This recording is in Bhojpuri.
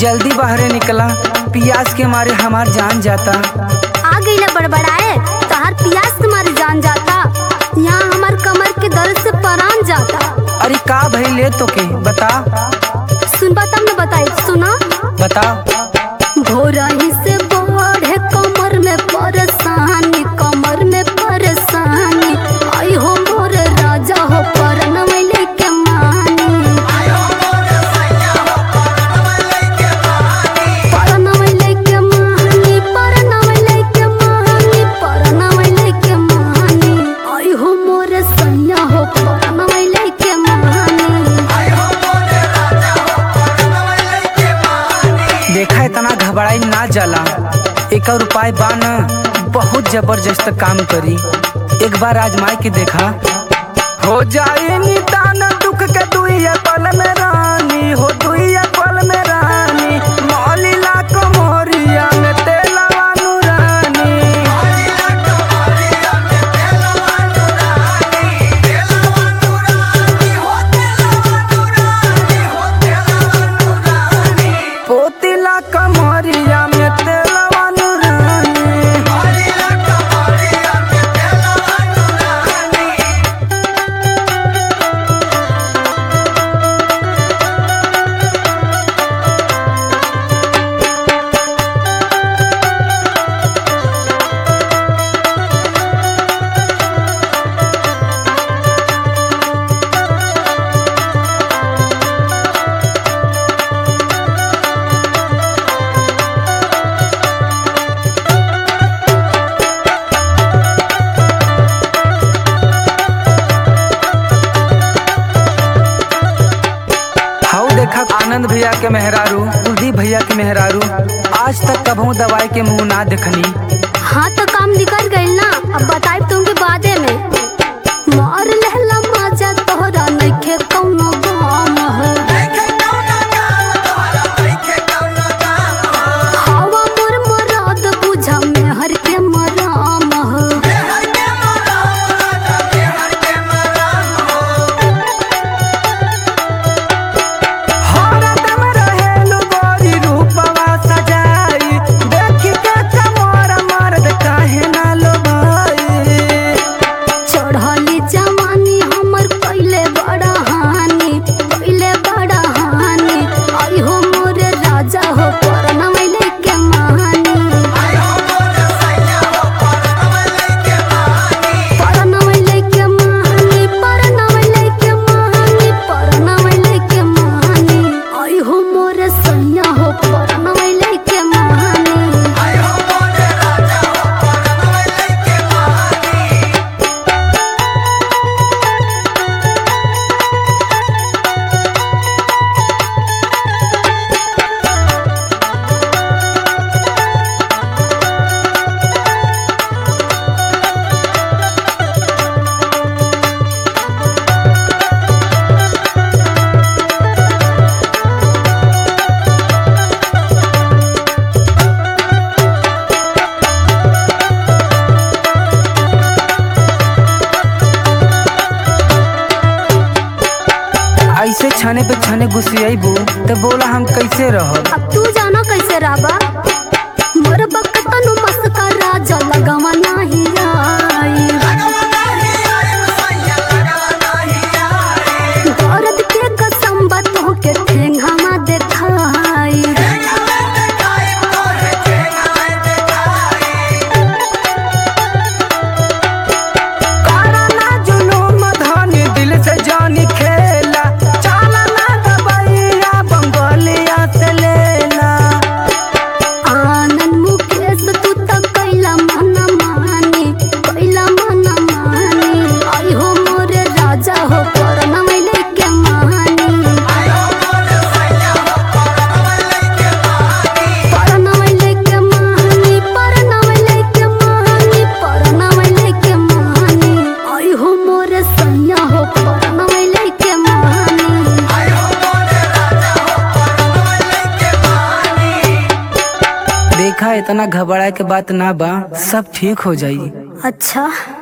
जल्दी बाहरे निकला पियास के मारे हमार जान जाता आ गईला बड़बड़ाए तहार पियास तुम्हारी जान जाता यहाँ हमार कमर के दर्द से परान जाता अरे का भई ले तो के बता सुनबा तब न बताई सुना बता भोरही से बढ़े कमर में परेशानी कमर में परेशानी आई हो मोर राजा हो परनवैले के मानी परनवैले के मानी परनवैले के मानी परनवैले के मानी आई हो मोर सैया हो परनवैले के मानी देखा इतना घबराई ना जाला एक और उपाय बा न बहुत जबरदस्त काम करी एक बार आजमाई के देखा हो जाए निदान दुख के दुइया पल में रानी हो दुइया पल में रानी मौलिला कमोरिया में तेलवा नुरानी पोतिला कमरिया में तेलवा नुरानी हाउ देखा आनंद भैया के मेहरारू कुलदीप भैया के मेहरारू आज तक कभू दवाई के मुंह ना देखनी हाँ तो काम निकल गइल ना अब बताई तुमके बादे में मार लेला मजा तोहरा नइखे कौनो गम हो हवा मोर मराद बुझा मेहर के मराम हो हरदम रहेलु गोरी रूपवा सजाई देखी के कमर मर्द काहे ना लोभाई चढ़ली जवानी हमर पहिले बड़ा हानि पहिले बड़ा हानि आई हो मोरे राजा हो परनवैले के मानी परनवैले के मानी परनवैले के मानी परनवैले के मानी आई हो मोरे सैया हो परनवैले के मानी ऐसे छने पे छने घुसियाबू तो बोला हम कैसे रहब अब तू जाना कैसे रहबा मोर बकतनु मस्का राजा लगावा नाही आई दर्द के कसम बतो के ठेंगामा देखाई काराना जुलूम धनी दिल से जानी खेला चाला ना दबैया बंगोलिया से लेला आनंद मुकेश तू त कैला मन मानी कैला मन मानी आई हो मोरे राजा हो परनवैले के मानी परनवैले के मानी परनवैले के मानी परनवैले के मानी आई हो मोरे सैया हो परनवैले के मानी देखा इतना घबराए के बात ना बा सब ठीक हो जाई अच्छा